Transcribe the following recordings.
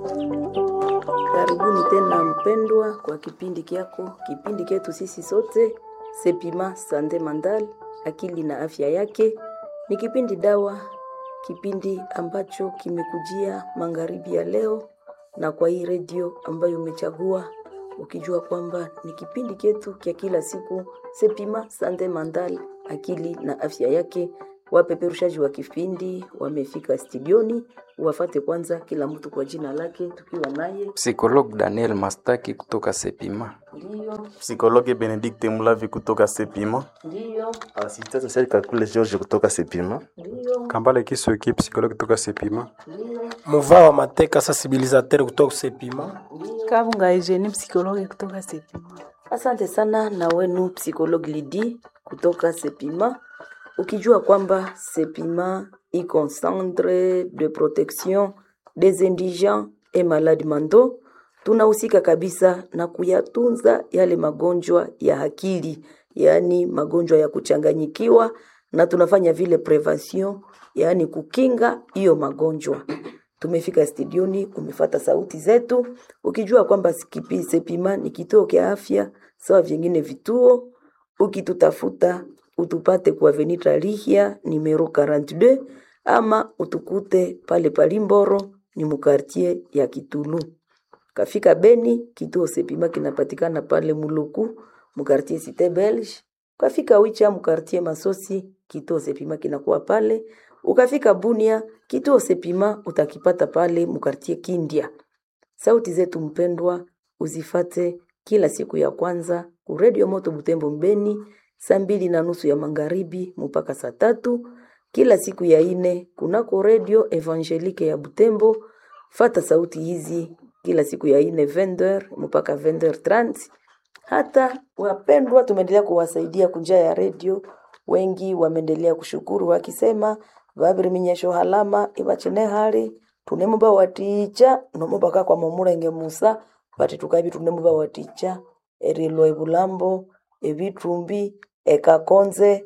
Karibuni tena mpendwa, kwa kipindi kyako, kipindi chetu sisi sote Sepima Sande Mandal, akili na afya yake. Ni kipindi dawa, kipindi ambacho kimekujia magharibi ya leo, na kwa hii redio ambayo umechagua ukijua kwamba ni kipindi chetu kya kila siku Sepima Sande Mandal, akili na afya yake. Wapeperushaji wa kipindi wamefika studioni, wafate kwanza kila mtu kwa jina lake, tukiwa naye Psikolog Daniel Mastaki kutoka Sepima. ndiyo Psikologe Benedikte Mulavi kutoka Sepima. ndiyo Assistant social Kakule George kutoka Sepima. ndiyo Kambale Kisoki, psychologue kutoka Sepima. ndiyo Muva wa Mateka sensibilisateur kutoka Sepima. Kabunga Eugenie psychologue kutoka Sepima. Asante sana na wenu psychologue Lidi kutoka Sepima, ukijua kwamba Sepima iko centre de protection des indigents et malades mentaux. Tunahusika kabisa na kuyatunza yale magonjwa ya akili, yaani magonjwa ya kuchanganyikiwa, na tunafanya vile prevention, yaani kukinga hiyo magonjwa tumefika studioni, umefata sauti zetu, ukijua kwamba Sikipi Sepima ni kituo kya afya sawa vingine vituo. Ukitutafuta utupate kwa Avenue Lihia numero 42 ama utukute pale Palimboro ni mukartie ya Kitulu. Kafika Beni, kituo Sepima kinapatikana pale Muluku mukartie Cité Belge. Ukafika Wicha mukartie Masosi, kituo Sepima kinakuwa pale. Ukafika Bunia, kituo Sepima utakipata pale mukartie Kindia. Sauti zetu mpendwa, uzifate kila siku ya kwanza ku Radio Moto Butembo Mbeni, saa mbili na nusu ya magharibi mpaka saa tatu kila siku ya ine kunako Radio Evangelique ya Butembo. Fata sauti hizi kila siku ya ine 20h mpaka 20h30. Hata wapendwa, tumeendelea kuwasaidia kunjia ya redio, wengi wameendelea kushukuru wakisema vaviri minyesho halama ivachine hali tunemuba waticha nomubaka kwa mamulenge musa vati tukavi tunemuba waticha erilo ebulambo ebitumbi ekakonze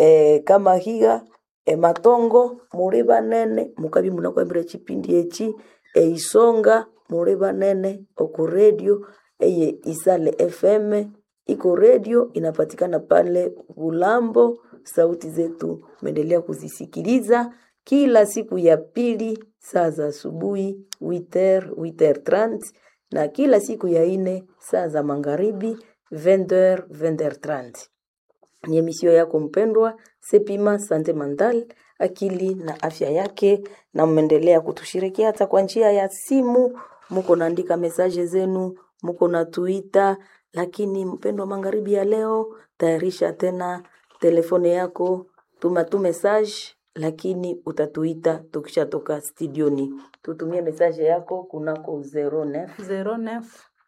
ekamahiga ematongo muri banene mukabi munakwambira chipindi echi eisonga muri banene oku redio eye isale fm iko redio inapatikana pale bulambo sauti zetu meendelea kuzisikiliza kila siku ya pili saa za asubuhi 8h 8h30 na kila siku ya ine saa za magharibi 20h 20h30 ni emisio yako mpendwa Sepima Sante Mandal, akili na afya yake, na mmeendelea kutushirikia hata kwa njia ya simu, muko naandika mesaje zenu, muko na tuita. Lakini mpendwa, magharibi ya leo, tayarisha tena telefone yako, tuma tu message, lakini utatuita tukishatoka studioni. Tutumie mesaje yako kunako 09 09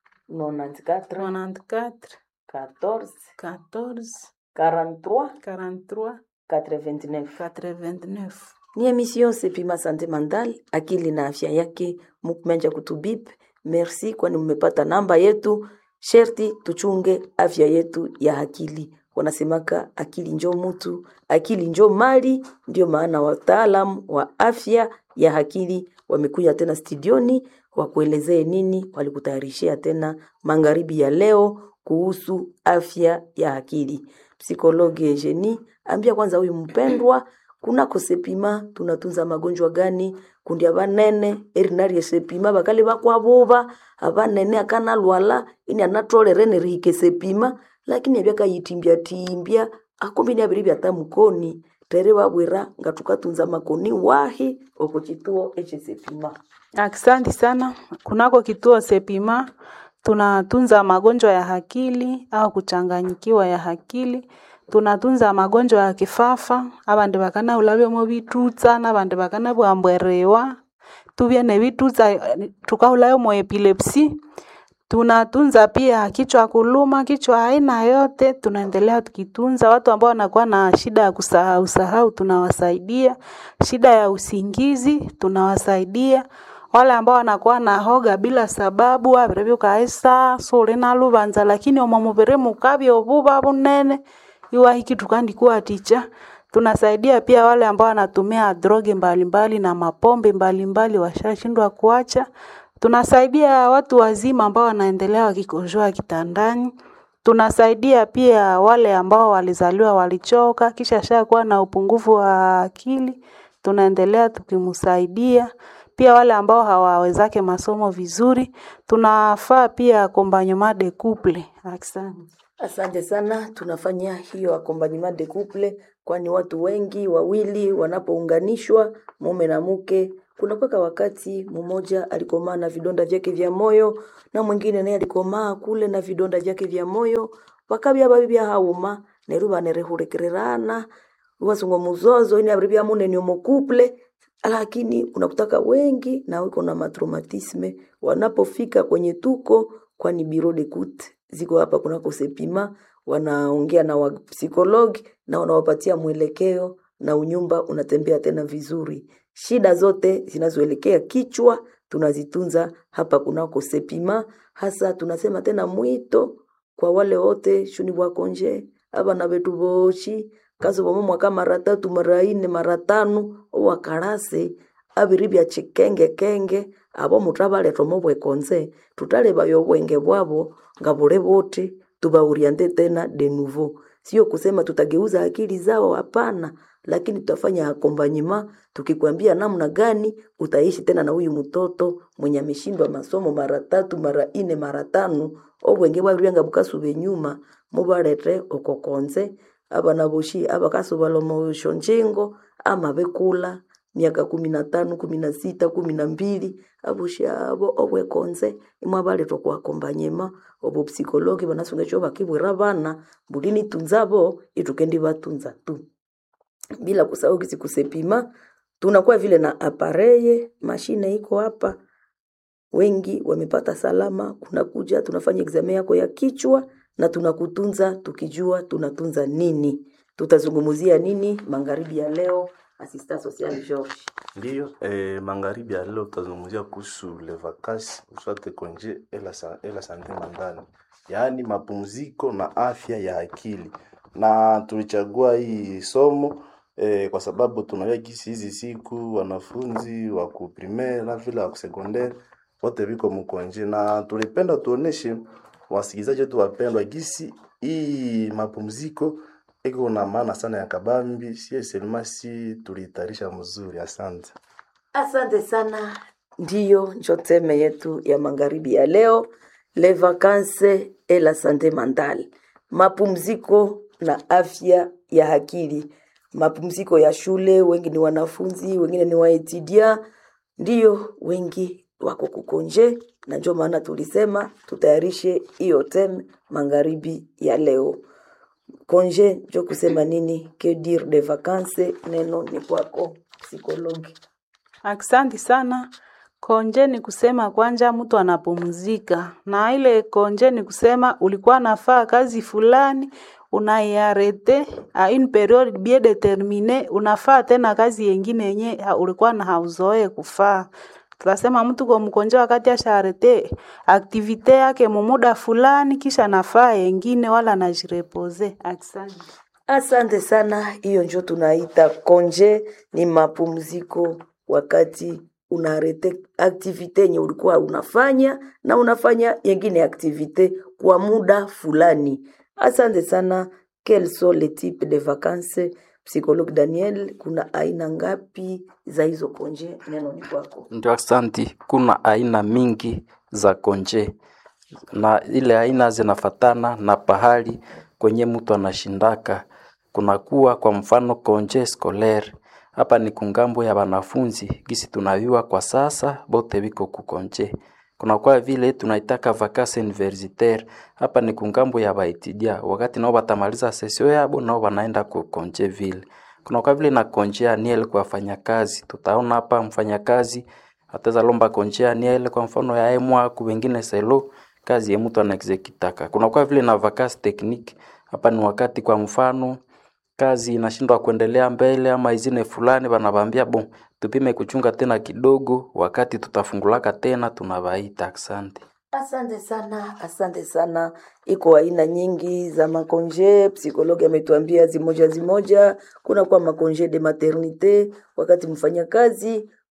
94 94 14 14 43 43 89 89. ni emission Sepima Sante Mandal, akili na afya yake. Mkumenja kutubip, merci kwani mmepata namba yetu. Sherti tuchunge afya yetu ya akili. Wanasemaka akili njo mutu, akili njo mali. Ndio maana wataalamu wa afya ya akili wamekuja tena studioni wakuelezee nini walikutayarishia tena magharibi ya leo kuhusu afya ya akili. Psikologi Eugenie, ambia kwanza huyu mpendwa kunako Sepima tunatunza magonjwa gani? kundi abanene erinari Sepima bakali bakwabuba abanene akana lwala ini anatolere nerihike Sepima lakini abyakayitimbya timbya akumbi ni abiri byatamukoni tere babwira nga tukatunza makoni wahi oko chituo eche Sepima. Asante sana. Kunako kituo Sepima tunatunza magonjwa ya akili au kuchanganyikiwa ya akili. Tunatunza magonjwa ya kifafa, abandi bakana ulabyomo bitutsa nabandi bakana bwambwerewa tubye nebitutsa tukaulayo mo epilepsy. Tunatunza pia kichwa kuluma, kichwa aina yote, tunaendelea tukitunza. Watu ambao wanakuwa na shida ya kusahau sahau, tunawasaidia. Shida ya usingizi, tunawasaidia. Wale ambao wanakuwa na hoga bila sababu, abiribyo kaisa suri na lubanza, lakini omomubiri mukabi obuba bunene iwahiki tukandikuwa ticha tunasaidia pia wale ambao wanatumia droge mbalimbali na mapombe mbalimbali washashindwa kuacha Tunasaidia watu wazima ambao wanaendelea wakikojoa kitandani. Tunasaidia pia wale ambao walizaliwa walichoka kisha shakuwa na upungufu wa akili, tunaendelea tukimsaidia. Pia wale ambao hawawezake masomo vizuri, tunafaa pia accompagnement de couple. Asante. Asante sana, tunafanya hiyo accompagnement de couple, kwani watu wengi wawili wanapounganishwa mume na mke, kunakuwa wakati mmoja alikomaa na vidonda vyake vya moyo na mwingine naye alikomaa kule na vidonda vyake vya moyo, wakabya babi hauma neru banerehurekererana wasungo muzozo ini abiri bya munene omo couple lakini unakutaka wengi na wiko na matraumatisme wanapofika kwenye tuko kwani biro de kut ziko hapa kunako sepima wanaongea na wapsikologi na wanawapatia mwelekeo na unyumba unatembea tena vizuri shida zote zinazoelekea kichwa tunazitunza hapa kunako sepima hasa tunasema tena mwito kwa wale wote shuni bwakonje abana betu boshi kazi bomo mwaka mara tatu mara ine mara tano owakarase abiri bya chikenge kenge abo mutabaletwa mo bwekonze tutaleba obwenge bwabo nga bule bote tubauriante tena de nouveau sio kusema tutageuza akili zao hapana lakini tutafanya akombanyima tukikwambia namna gani utaishi tena na huyu mtoto mwenye ameshindwa masomo mara tatu mara ine mara tano obwenge bwabiryanga bukasube nyuma mubalete okokonze abana boshi abakasobola omushonjingo ama bekula miaka kumi na tano kumi na sita kumi na mbili aboshi abo obwekonze imwe abaletwa kuakombanyema obo psikologi banasunga ekyo bakibwira bana bulini tunzabo itukendi batunza tu bila kusahau kisi kusepima tunakuwa vile na apareye mashine iko hapa wengi wamepata salama kunakuja tunafanya examen yako ya kichwa na tunakutunza tukijua tunatunza nini tutazungumzia nini magharibi ya leo asista social George Ndiyo, eh, magharibi ya leo tutazungumzia kuhusu le vacances uswate konje ela sa- ela sante mandani, yaani mapumziko na afya ya akili. Na tulichagua hii somo eh, kwa sababu tunajua gisi hizi siku wanafunzi wa ku primaire na vile wa ku secondaire wote viko mkonje, na tulipenda tuoneshe wasikilizaji wetu wapendwa gisi hii mapumziko iko na maana sana ya kabambi, sie selmasi tulitayarisha mzuri. Asante. Asante sana. Ndiyo njo teme yetu ya magharibi ya leo, les vacances et la santé mentale, mapumziko na afya ya akili. Mapumziko ya shule, wengi ni wanafunzi, wengine ni waetudia, ndiyo wengi wako kukonje, na njo maana tulisema tutayarishe hiyo teme magharibi ya leo. Konje njo kusema nini? Que dire de vacances? Neno ni kwako psikologi. Aksanti sana. Konje ni kusema kwanja mtu anapumzika, na ile konje ni kusema ulikuwa nafaa kazi fulani unaiarete a une periode bien determine, unafaa tena kazi yengine yenye ha- ulikuwa na hauzoe kufaa. Tunasema mtu kwa mkonje wakati ashaarete aktivite yake mumuda fulani, kisha nafaa yengine wala najirepose. Aksanti. Asante sana, hiyo njo tunaita konje, ni mapumziko wakati unarete aktivite yenye ulikuwa unafanya na unafanya yengine aktivite kwa muda fulani. Asante sana. Quels sont les types de vacances? Psychologue Daniel, kuna aina ngapi za hizo konje? Neno ni kwako. Ndio, asanti. Kuna aina mingi za konje na ile aina zinafatana na pahali kwenye mtu anashindaka. Kunakuwa kwa mfano konje scolaire, hapa ni kungambo ya wanafunzi gisi tunaviwa kwa sasa, bote biko kukonje. Kunakuwa vile tunaitaka vacances universitaire, hapa ni kungambo ya baitidia, wakati nao batamaliza sesio yabo nao wanaenda kukonje vile. Kunakuwa vile na konje annuel kwa wafanyakazi, tutaona hapa mfanyakazi ataweza lomba konje annuel kwa mfano ya emwa ku wengine selo kazi ya mtu anaexekitaka. Kunakuwa vile na vacances technique, hapa ni wakati kwa mfano kazi inashindwa kuendelea mbele ama izine fulani, banabambia bon, tupime kuchunga tena kidogo, wakati tutafungulaka tena tunabaita. Asante. Asante sana, asante sana. Iko aina nyingi za makonje, psikologi ametuambia zimoja zimoja. Kuna kwa makonje de maternite, wakati mfanya kazi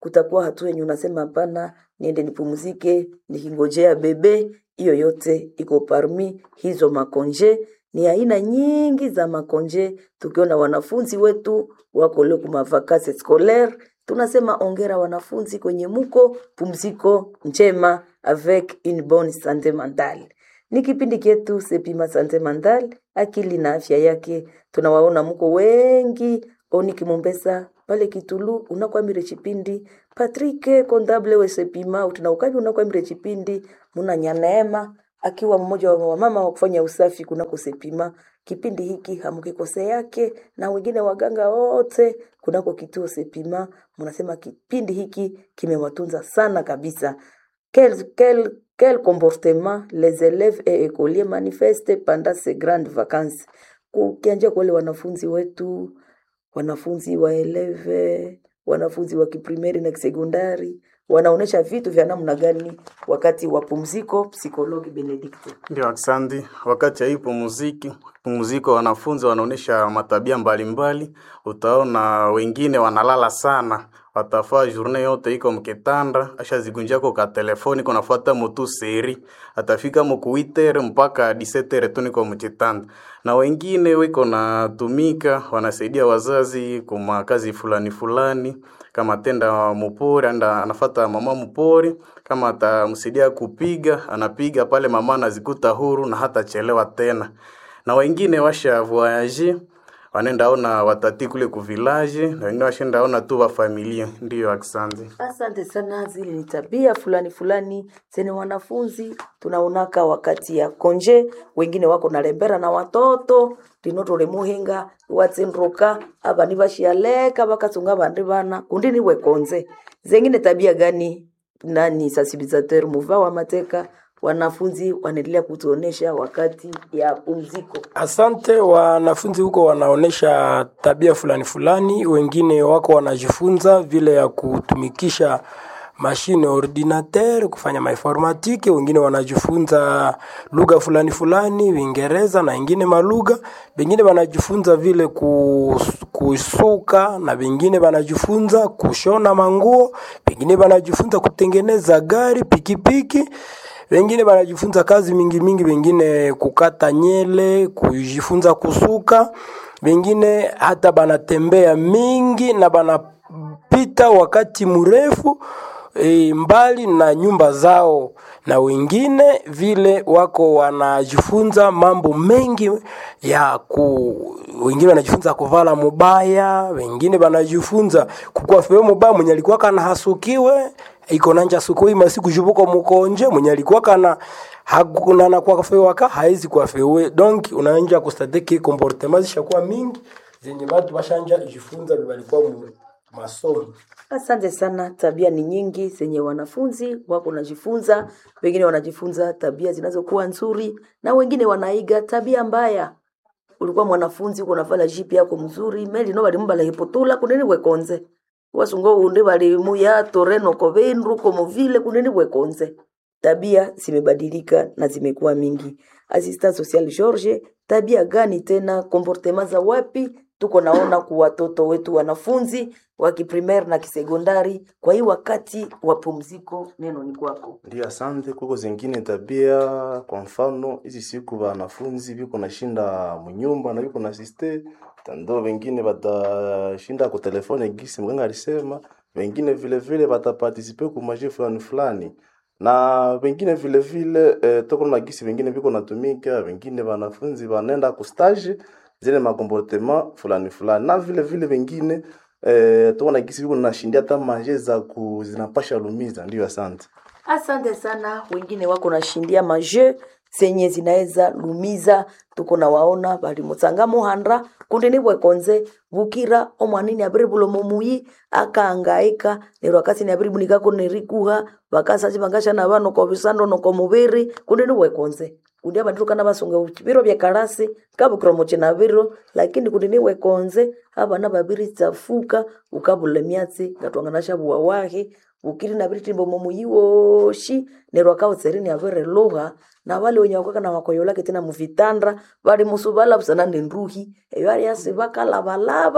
kutakuwa hatua yenye unasema hapana, niende nipumzike nikingojea bebe. Hiyo yote iko parmi hizo makonje. Ni aina nyingi za makonje. Tukiona wanafunzi wetu wako leo kuma vacances scolaire, tunasema ongera wanafunzi kwenye muko pumziko njema avec une bonne santé mentale. Ni kipindi chetu Sepima Sante Mandal, akili na afya yake. Tunawaona mko wengi, Oni Kimombesa pale Kitulu unakwamire chipindi, Patrick Kondable we Sepima utinaukaji unakwamire chipindi, muna Nyaneema akiwa mmoja wa wamama wa kufanya usafi kunako Sepima. Kipindi hiki hamukikose yake na wengine waganga wote kunako kituo Sepima, munasema kipindi hiki kimewatunza sana kabisa. Quel, quel, quel comportement les élèves et écoliers manifestent pendant ces grandes vacances. Kukianjia kwa wale wanafunzi wetu, wanafunzi wa eleve, wanafunzi wa kiprimeri na kisekondari wanaonesha vitu vya namna gani wakati wa pumziko. Psikologi Benedikto. Ndio, asante. Wakati ya hii pumziki pumziko, wanafunzi wanaonyesha matabia mbalimbali. Utaona wengine wanalala sana, watafaa journée yote iko mkitanda, ashazigunjako ka telefoni kunafuata mutu seri, atafika mukuitere mpaka 17 tu niko mchitanda, na wengine wiko natumika, wanasaidia wazazi kuma kazi fulani fulani kama tenda mupori anda anafata mama mupori, kama atamsaidia kupiga anapiga pale, mama anazikuta huru na hata chelewa tena. Na wengine washa voyage wanaenda ona watati kule ku village, na wengine washaenda ona tu wa familia. Ndiyo, asante. Asante sana. Zile ni tabia fulani fulani zenye wanafunzi tunaonaka wakati ya konje. Wengine wako na lembera na watoto linotole muhinga watsinduka abani bashialeka bakasunga bandi bana kundi niwe konze zengine tabia gani nani sensibilisateur muva wa mateka wanafunzi wanaendelea kutuonesha wakati ya pumziko. Asante. Wanafunzi huko wanaonesha tabia fulani fulani, wengine wako wanajifunza vile ya kutumikisha mashine ordinateur kufanya mainformatike, wengine wanajifunza lugha fulani fulani, Uingereza na wengine malugha, wengine wanajifunza vile kus- kusuka na wengine wanajifunza kushona manguo, wengine wanajifunza kutengeneza gari, pikipiki wengine wanajifunza kazi mingi mingi, wengine kukata nyele, kujifunza kusuka, wengine hata banatembea mingi na banapita wakati mrefu e, mbali na nyumba zao, na wengine vile wako wanajifunza mambo mengi ya ku, wengine wanajifunza kuvala mubaya, wengine wanajifunza kukua feo mubaya, mwenye alikuwa kana hasukiwe iko nanja sukui masiku jubuko mukonje mwenye alikuwa kana hakuna na kwa fewa ka haizi kwa fewe donc unaanja kustatiki comportement zishakuwa mingi zenye watu bashanja jifunza walikuwa mu masomo Asante sana. Tabia ni nyingi zenye wanafunzi wako wanajifunza, wengine wanajifunza tabia zinazokuwa nzuri na wengine wanaiga tabia mbaya. Ulikuwa mwanafunzi uko navala jipi yako mzuri meli no balimumbala hipotula kunini wekonze wasungo undi balimuya toreno kovenru komo vile kunini wekonze. Tabia zimebadilika na zimekuwa mingi. Assistant social George, tabia gani tena, comportement za wapi tuko naona kwa watoto wetu wanafunzi wa kiprimaire na kisekondari kwa hii wakati wa pumziko? Neno ni kwako. Ndio, asante. Kuko zingine tabia, kwa mfano hizi siku wanafunzi viko nashinda munyumba na viko na siste tando, wengine batashinda ku telefone gisi mganga alisema, wengine vile vile batapartisipe ku maje fulani fulani na wengine vile vile eh, toko na gisi wengine viko natumika, wengine wanafunzi wanaenda ku stage zile makomportema fulani fulani, na vile vile wengine eh, toko na gisi viko nashindia hata maje za ku zinapasha lumiza. Ndio, asante. Asante sana. Wengine wako nashindia maje zenye zinaweza lumiza, tuko na waona bali mutsanga muhandra kundi ni bwekonze bukira omwanini abiri bulomo muyi akaangaika neryo akasi ni abiri bunikako nerikuha bakasachi bangasha na bano ko bisando no ko mubiri kundi ni bwekonze kundi abandu kana basunga biro bya karasi kabukira moche na biro lakini kundi ni bwekonze abana babiri tsafuka ukabula myatsi ngatwangana shabuwa wahi bukiri na biri timbo momuyi woshi neryo akautserini abere lugha na wale wenye wakwaka na wakoyolake tena muvitandra bali musubala busana nenruhi eyo ali asi bakalabalaba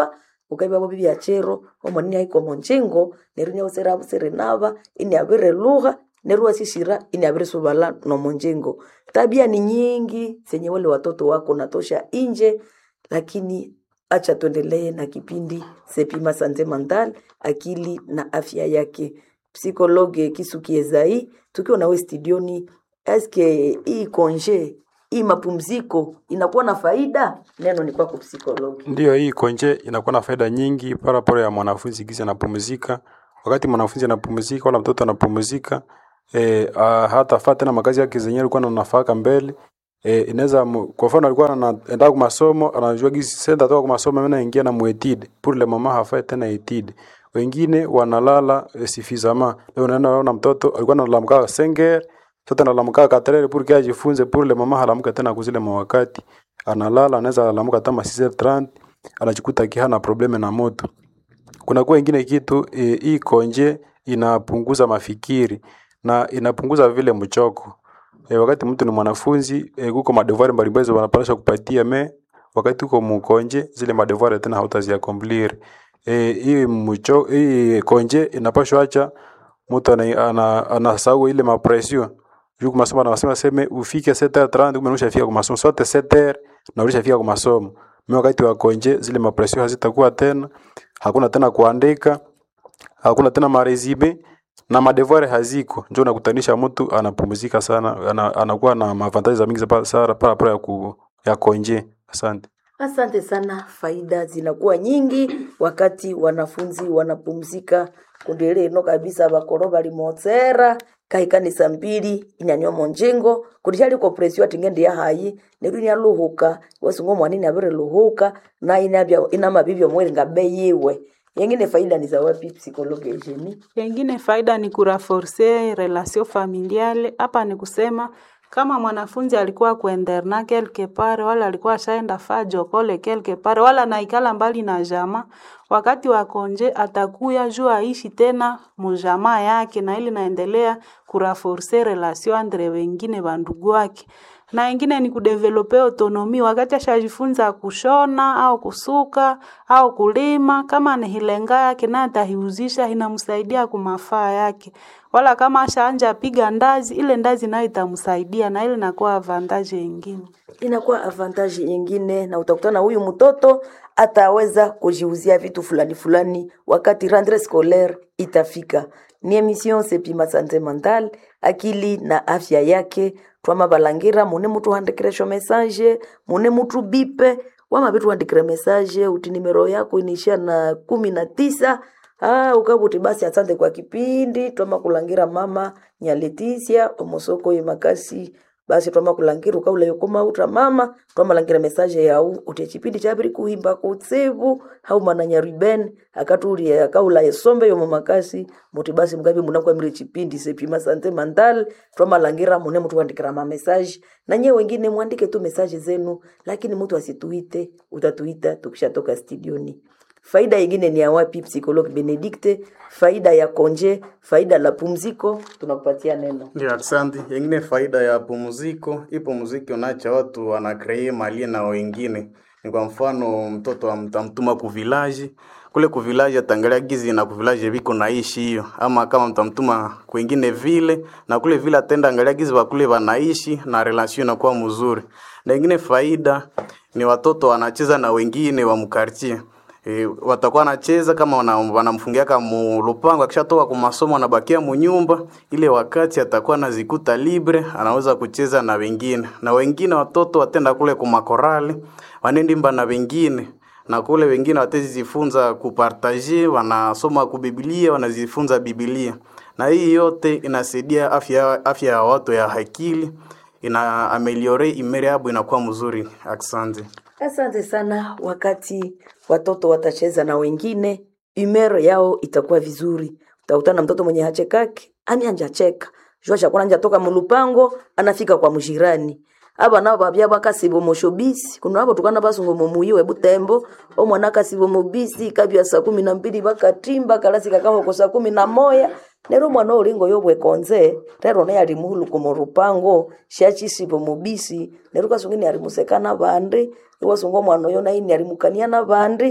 ukaiba bobi byachero omwanini aiko monjingo neru nyausera busere naba ini abire lugha neru wasishira ini abire subala no monjingo tabia ni nyingi zenye wale watoto wako natosha inje lakini acha tuendelee na kipindi sepima sante mental akili na afya yake psikologe kisukie zai tukiwa nawe studioni eske hii konje hii mapumziko inakuwa na faida neno ni kwako psikologi Ndiyo, hii konje inakuwa na faida nyingi paraporo ya mwanafunzi kisi anapumzika. Wakati mwanafunzi anapumzika wala mtoto anapumzika e, hata faa tena makazi yake zenyewe alikuwa anafaka mbele e, inaweza mu- kwa mfano alikuwa anaenda kwa masomo anajua gisi senda toka kwa masomo mimi naingia na muetide pour le moment hafai tena etide wengine wanalala e, suffisamment leo unaenda unaona mtoto alikuwa analamka senger sasa analamka katrere pour que ajifunze pour le moment halamka tena kuzile mawakati analala anaweza alamuka hata ma 6h30 anajikuta kihana probleme na moto kuna kuwa ingine kitu e, hii konje inapunguza mafikiri na inapunguza vile mchoko e, wakati mtu ni mwanafunzi e, kuko madevoir mbalimbali wanapaswa kupatia me wakati uko mkonje zile madevoir tena hautaziakomplir e, hii mcho hii konje inapaswa acha mtu ana, ana, anasahau ile mapression juu kwa masomo anasema seme ufike 7h30 kumbe unashafika kwa masomo sote 7h na ulishafika kwa masomo mimi wakati wa konje zile mapression hazitakuwa tena hakuna tena kuandika hakuna tena marezibe na madevoir haziko njo nakutanisha mtu anapumzika sana ana, anakuwa na mavantaji za mingi za pa- sana para ya, ku, ya konje asante Asante sana, faida zinakuwa nyingi wakati wanafunzi wanapumzika. Kundi lino kabisa bakoro bali motsera kaikanisa mbili inyanyo monjengo kundi chali ko presio atingende ya hayi neru nya luhuka wasungo mwanini abire luhuka na inabya ina mabibyo mweri ngabe yiwe yengine faida ni za wapi psikologi ejeni Yengine faida ni kuraforce relation familiale. Hapa ni kusema kama mwanafunzi alikuwa kuenderna quelque part wala alikuwa ashaenda faa jokole quelque part wala naikala mbali na jama, wakati wa konje atakuya juu aishi tena mujamaa yake, na ili naendelea kuraforce relation andre wengine bandugu wake na ingine ni kudevelope autonomi wakati ashajifunza kushona au kusuka au kulima, kama ni hilenga yake naye atahiuzisha, inamsaidia kumafaa yake. Wala kama ashaanja piga ndazi, ile ndazi nayo itamsaidia na ile inakuwa avantage ingine. inakuwa avantage nyingine, na utakutana huyu mtoto ataweza kujiuzia vitu fulani fulani wakati rentree scolaire itafika. Ni emission sepima sante mental akili na afya yake twama balangira mune mutu handikiresho message mune mutu bipe wama vitu handikire message uti nimero yako inaishia na kumi na tisa Ah, ukabuti basi asante kwa kipindi twama kulangira mama nyaleticia omosoko yemakasi basi twama kulangira ukaula yokoma utra mama twamalangira message yau uti chipindi chabiri kuhimba kutsivu hau mananya riben akatuli akaula yesombe yomo makasi muti basi mgabi munakwamire chipindi sepima sante mandal twamalangira mune mutu kuandikira ma message na nyewe wengine mwandike tu message zenu lakini mtu asituite utatuita tukishatoka studioni Faida ingine ni ya wapi? Psikologi Benedikte, faida ya konje, faida la pumziko, tunakupatia neno. Ndio, asante. Yengine faida ya pumziko, hii pumziko unaacha watu wanakree malie na wengine. Ni kwa mfano mtoto mtamtuma ku village kule ku village atangalia gizi na ku village viko naishi hiyo, ama kama mtamtuma kwingine vile na kule vile atenda angalia gizi wa kule wanaishi na relation inakuwa mzuri. Na ingine faida ni watoto wanacheza na wengine wa mkartie E, watakuwa wanacheza kama wana- wanamfungiaka mulupango, akishatoka kwa masomo anabakia munyumba. Ile wakati atakuwa anazikuta libre, anaweza kucheza na wengine, na wengine watoto watenda kule kumakorali wanendimba na wengine na kule wengine watazifunza kupartaje, wanasoma kubibilia, wanazifunza Biblia, na hii yote inasaidia afya afya ya watu ya akili, ina ameliore imere yabo inakuwa mzuri. Asante. Asante sana. Wakati watoto watacheza na wengine, humeur yao itakuwa vizuri. Utakutana na mtoto mwenye hachekaki, ani anjacheka jua chakuna anja toka mulupango anafika kwa mjirani aba nabo babya bakasibo moshobisi kuno abo tukana basungo momuyiwe butembo omwana akasibo mobisi kabya saa kumi na mbili bakatimba kalasi kakahoko saa kumi na moya nero mwana olingo yobwekonze rero naye ali muhuluko morupango shachisibo mobisi nero kasungini ali musekana bandi iwasungo mwana oyo naye ni ali mukania na bandi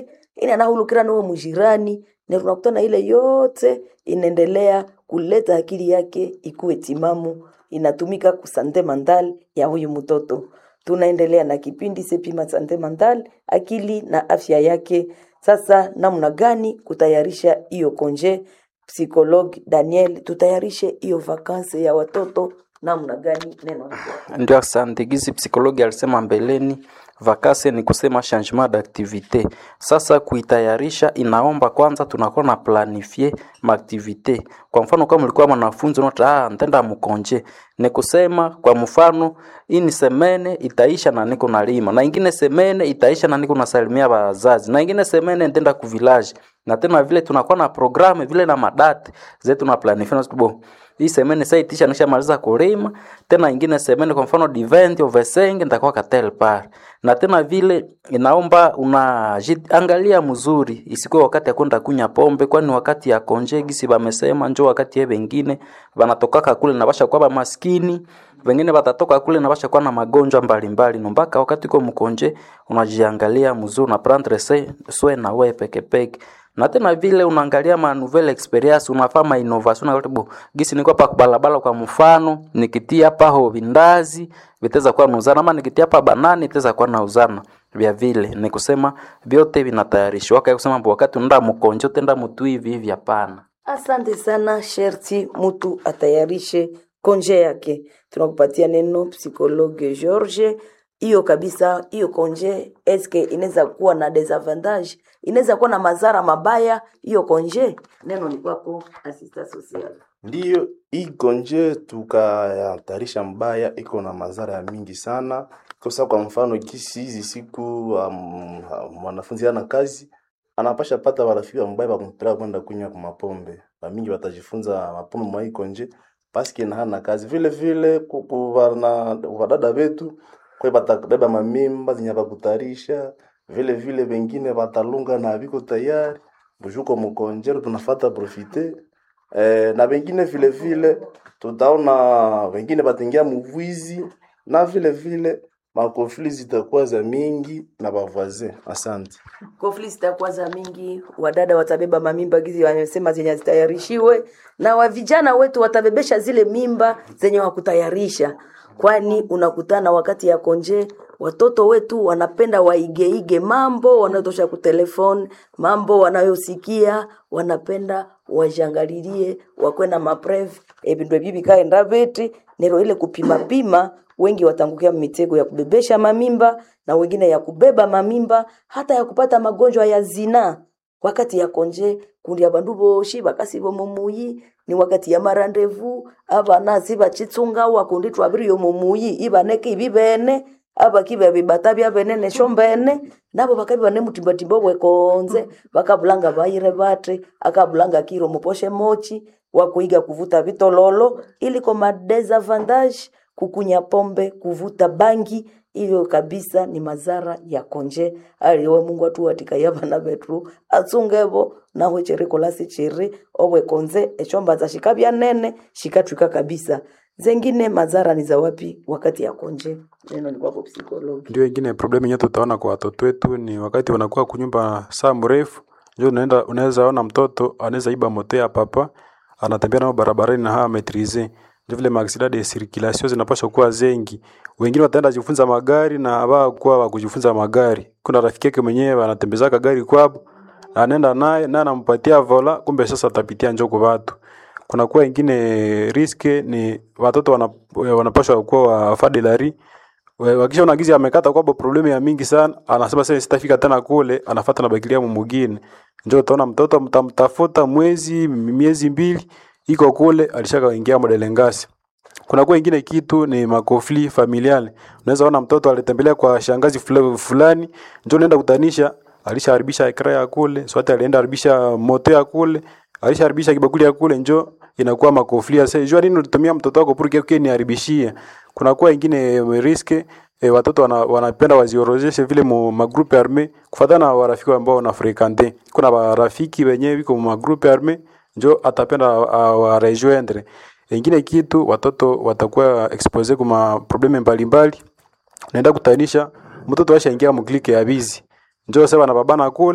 ini anahulukira nawe mujirani na tunakutana ile yote inaendelea kuleta akili yake ikuwe timamu inatumika kusante mandal ya huyu mtoto tunaendelea na kipindi sepima sante mandal akili na afya yake sasa namna gani kutayarisha hiyo konje psikologi daniel tutayarishe hiyo vakansi ya watoto namna gani neno ni kwako. ndio asante gizi psikologi alisema mbeleni vakase ni kusema changement d'activité sasa kuitayarisha inaomba kwanza tunakuwa na planifie maaktivite kwa mfano kama ulikuwa mwanafunzi unata ah, ntenda mkonje ni kusema kwa mfano hii ni semene itaisha na niko nalima na ingine semene itaisha na niko nasalimia wazazi na ingine semene ntenda kuvilaji na tena vile tunakuwa na programu vile na madate zetu na planifie na bo hii semene sasa itisha nishamaliza kulima tena ingine semene kwa mfano divent ovesenge nitakuwa katel par na tena vile inaomba unajiangalia mzuri isikuwe wakati ya kwenda kunya pombe kwani wakati ya konje gisi bamesema njo wakati ye wengine banatokaka kule na basha kwa maskini wengine batatoka kule na basha kuwa na magonjwa mbalimbali no mpaka wakati uko mkonje unajiangalia mzuri na prendre se swe na we peke peke na tena vile unaangalia ma nouvelle experience unafaa ma innovation na bo gisi niko hapa kubalabala kwa mfano nikitia hapa ho vindazi vitaweza kuwa nauzana ama nikitia hapa banani itaweza kuwa nauzana vya vile ni kusema vyote vinatayarishwa waka kusema mbo wakati unaenda mkonjo tenda mtu hivi hivi hapana asante sana sherti mtu atayarishe konje yake tunakupatia neno psikologe george hiyo kabisa hiyo konje eske inaweza kuwa na desavantage inaweza kuwa na madhara mabaya hiyo konje neno ni kwako asista social Ndiyo, hii konje tukayatarisha mbaya iko na madhara ya mingi sana. Kosa kwa mfano kisi hizi siku um, mwanafunzi ana kazi anapasha pata warafiki wambaya bakumpeleka kwenda kunywa kwa mapombe. Bamingi watajifunza mapombe mwa hii konje paske na hana kazi. Vile vile ku- ku- wana wadada wetu kwe batabeba mamimba zenye bakutarisha. Vile vile wengine batalunga na biko tayari bujuko mkonjero tunafata profite eh, na wengine vile vile tutaona wengine bataingia muvwizi na vile vile makofli zitakuwa za mingi na bavoisin. Asante. kofli zitakuwa za mingi wadada watabeba mamimba gizi wamesema zenye zitayarishiwe na wa vijana wetu watabebesha zile mimba zenye wakutayarisha kwani unakutana wakati ya konje watoto wetu wanapenda waigeige mambo wanayotosha kutelefoni mambo wanayosikia wanapenda wajangalilie wakwena mapreve ebindwe bibi kaenda beti nero ile kupima pima wengi watangukia mitego ya kubebesha mamimba na wengine ya kubeba mamimba hata ya kupata magonjwa ya zinaa wakati ya konje kundi abandu boshi bakasi bomumuyi ni wakati ya marandevu abana sibachitsunga wakundi twabiriyo mumuyi ibaneke ibi bene abakiba bibata bya bene nesho mbene nabo bakabi bane mutimbatimba bwekonze bakabulanga bayire bate akabulanga kiro muposhe mochi wakuiga kuvuta vitololo iliko madesavantage kukunya pombe kuvuta bangi iyo kabisa ni mazara ya konje aliwe mungu atuwatika yabana bethu atsungevo naho chiri kolasi chiri obwe konze echombaza shikabya nene shikatwika kabisa zengine mazara ni za wapi wakati ya konje neno ni kwako psikologi Ndio ingine problem yenyewe tutaona kwa watoto wetu ni wakati wanakuwa kunyumba saa mrefu, ndio unaenda unaweza ona mtoto anaweza iba moto ya papa anatembea nao barabarani na hawa maîtriser. Ndio vile maaksida de circulation zinapaswa kuwa zengi. Wengine wataenda jifunza magari na haba kuwa wa kujifunza magari. Kuna rafiki yake mwenyewe anatembezaka gari kwabo anaenda naye na anampatia vola, kumbe sasa atapitia njoo kwa watu kuna kuwa ingine riske ni watoto wana, wanapashwa kuwa wafadilari wakisha unagizi amekata kwabo problemu ya mingi sana anasema sasa sitafika tena kule anafuata na bakilia mumugine ndio utaona mtoto mtamtafuta mwezi miezi mbili iko kule alishaka ingia modelengasi kuna kuwa ingine kitu ni makofli familiali unaweza ona mtoto alitembelea kwa shangazi fula- fulani ndio unaenda kutanisha alishaharibisha ekra ya kule swati alienda haribisha moto ya kule alishaharibisha kibakuli ya kule njo inakuwa makofli ya sasa jua nini ulitumia mtoto wako purke yake niharibishie kuna kuwa ingine riske e, watoto wana, wanapenda waziorozeshe vile mu magrupe arme kufatana na warafiki ambao wanafrekante kuna warafiki wenyewe wiko mu magrupe arme njo atapenda warejoindre ingine kitu watoto watakuwa expose kuma probleme mbalimbali naenda kutanisha mtoto ashaingia muklike ya bizi njo sasa wanababana kule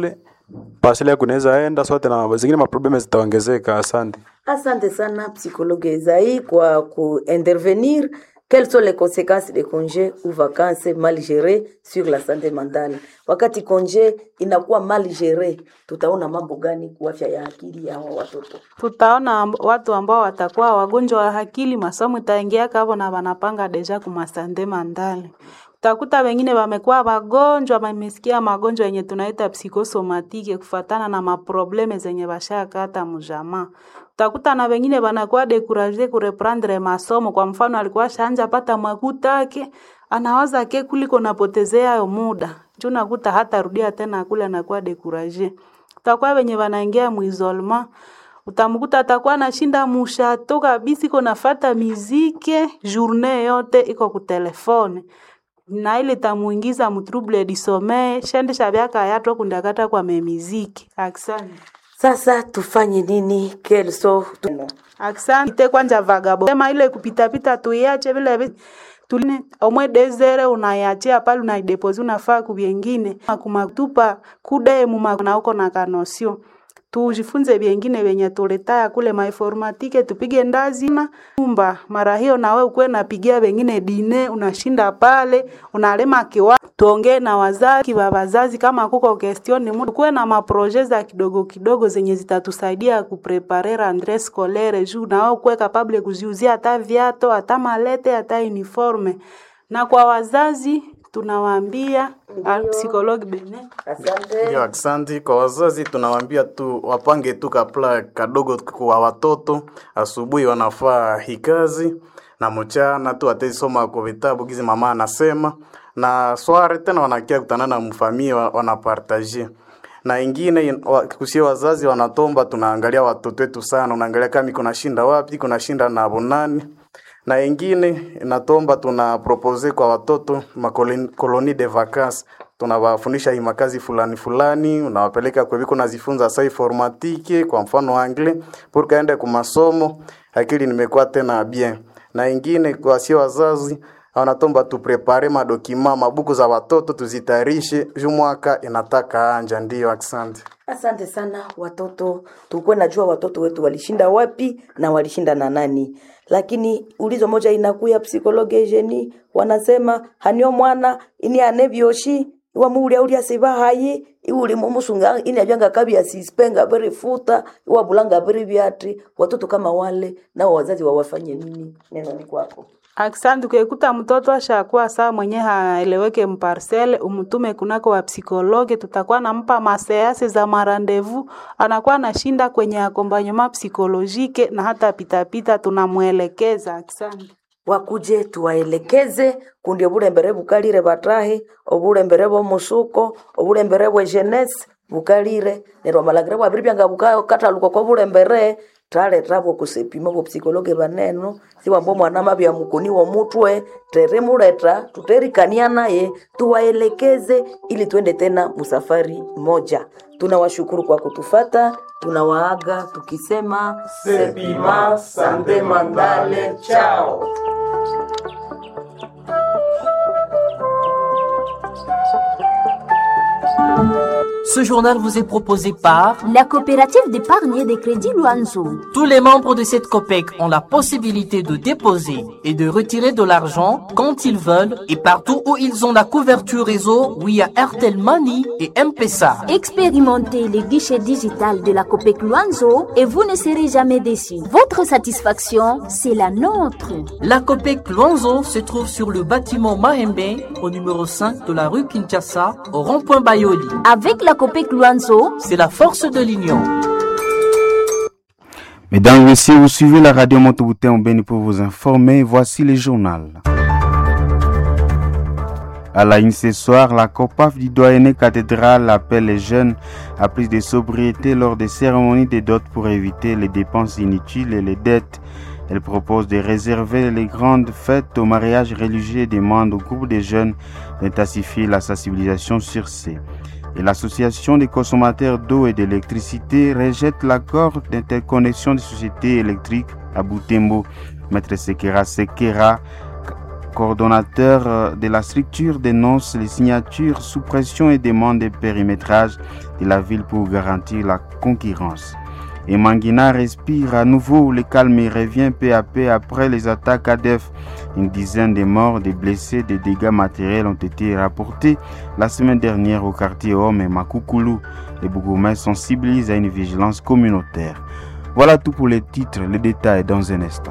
parcelle yako inaweza enda sote na zingine maprobleme zitaongezeka. Asante. Asante sana psychologue Esaïe kwa kuintervenir. Quelles sont les conséquences des congés ou vacances mal gérées sur la santé mentale? Wakati konje inakuwa mal géré, tutaona mambo gani kwa afya ya akili ya hawa watoto? tutaona amb- watu ambao watakuwa wagonjwa wa akili, masomo itaingia hapo na wanapanga deja kumasande mandale. Utakuta wengine wamekuwa wagonjwa, wamesikia magonjwa yenye tunaita psikosomatike kufatana na maprobleme zenye washakata mjamaa. Utakuta na wengine wanakuwa dekuraje kureprendre masomo. Kwa mfano, alikuwa shanja pata makuta yake, anawaza ke kuliko napotezea yo muda juu nakuta hata rudia tena kule, anakuwa dekuraje. Utakuwa wenye wanaingia muisolema utamkuta atakuwa anashinda mushato kabisa, iko nafata mizike journée yote iko kutelefone na ile tamuingiza mutrouble du sommeil shende shavyaka yato kundakata kwa memiziki aksani Sasa tufanye nini? Quelles sont aksani te kwanja vagabo sema ile kupitapita tuiache vile vi- tuline omwe desere unayachia pale unaidepozi unafaa kuvyengine kumatupa kude muma na uko na kanosio tujifunze vyengine vyenye tuletaya kule mainformatike tupige ndazi na umba mara hiyo nawe ukuwe napigia wengine dine unashinda pale unalema kiwa tuongee na wazazi wa wazazi kama kuko question mu kuwe na maproje za kidogo kidogo zenye zitatusaidia kuprepare rentree scolaire juu nawe ukuwe capable kuziuzia hata viato hata malete hata uniforme na kwa wazazi tunawaambia ah, psikologi bene Asante. Ndio, asante kwa wazazi, tunawaambia tu wapange tu kapla kadogo kwa watoto. Asubuhi wanafaa hikazi na mchana tu ataisoma kwa vitabu gizi mama anasema, na sware tena wanakia kutana na mfamia wanapartaje na ingine wa- kusie wazazi wanatomba, tunaangalia watoto wetu sana, unaangalia kama iko nashinda wapi, kuna shinda na bonani na ingine inatomba tuna propose kwa watoto makoloni de vacances tunawafundisha hii makazi fulani fulani, unawapeleka kwa viko nazifunza sa informatike, kwa mfano anglais pour kaende kwa masomo, akili nimekuwa tena bien. Na ingine kwa sio wazazi wanatomba tuprepare madokima mabuku za watoto tuzitayarishe juu mwaka inataka anja. Ndio, asante. Asante sana watoto, tulikuwa najua watoto wetu walishinda wapi na walishinda na nani, lakini ulizo moja inakuya psikologe jeni wanasema hanio mwana ini anevyoshi iwamuulia ulia siba hayi iuli mumusunga ini abyanga kabya sispenga beri futa iwabulanga beri byati watoto kama wale nao wazazi wawafanye nini? Neno ni kwako. Aksanti, ukikuta mtoto ashakuwa saa mwenye haeleweke mparcele, umtume kunako wa psikologe, tutakuwa nampa maseanse za marandevu, anakuwa anashinda kwenye akompanyema psikolojike na hata pitapita tunamwelekeza. Aksanti. wakuje tuwaelekeze kundi obulembere bukalire batahi obulembere bw'omusuko obulembere bwe jeunesse bukalire neryo amalagiro bwabiri byanga bukakataluka kwa bulembere taletabwo kusepima bopsikologe baneno siwambo mwana mabya mukuni womutwe terimuleta tuterikania naye tuwaelekeze ili twende tena musafari moja tunawashukuru kwa kutufata tunawaaga tukisema sepima sante mandale chao Ce journal vous est proposé par La coopérative d'épargne et de crédit Luanzo. tous les membres de cette COPEC ont la possibilité de déposer et de retirer de l'argent quand ils veulent et partout où ils ont la couverture réseau via Airtel Money et M-Pesa. Expérimentez les guichets digital de la COPEC Luanzo et vous ne serez jamais déçus. Votre satisfaction, c'est la nôtre. La COPEC Luanzo se trouve sur le bâtiment Mahembe au numéro 5 de la rue Kinshasa au rond-point Bayoli. Avec la COPEC Luanzo, C'est la force de l'union. Mesdames et messieurs, vous suivez la radio Monteboutin au Béni pour vous informer. Voici le journal. À la une ce soir, la COPAF du doyenné cathédrale appelle les jeunes à plus de sobriété lors des cérémonies de dot pour éviter les dépenses inutiles et les dettes. Elle propose de réserver les grandes fêtes aux mariages religieux et demande au groupe des jeunes d'intensifier la sensibilisation sur ces. Et l'association des consommateurs d'eau et d'électricité rejette l'accord d'interconnexion des sociétés électriques à Boutembo. Maître Sekera Sekera coordonnateur de la structure dénonce les signatures sous pression et demande des périmétrages de la ville pour garantir la concurrence. Et Manguina respire à nouveau le calme et revient peu à peu après les attaques ADF. Une dizaine de morts, des blessés, des dégâts matériels ont été rapportés la semaine dernière au quartier Homme et Makoukoulou. Les Bougoumais sensibilisent à une vigilance communautaire. Voilà tout pour les titres, les détails dans un instant.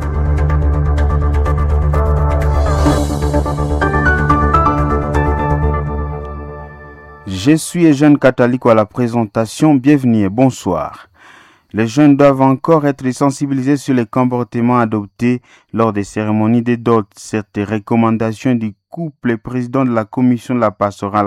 Je suis jeune catholique à la présentation. Bienvenue et bonsoir. Les jeunes doivent encore être sensibilisés sur les comportements adoptés lors des cérémonies des dot. Cette recommandation du couple président de la commission de la pastorale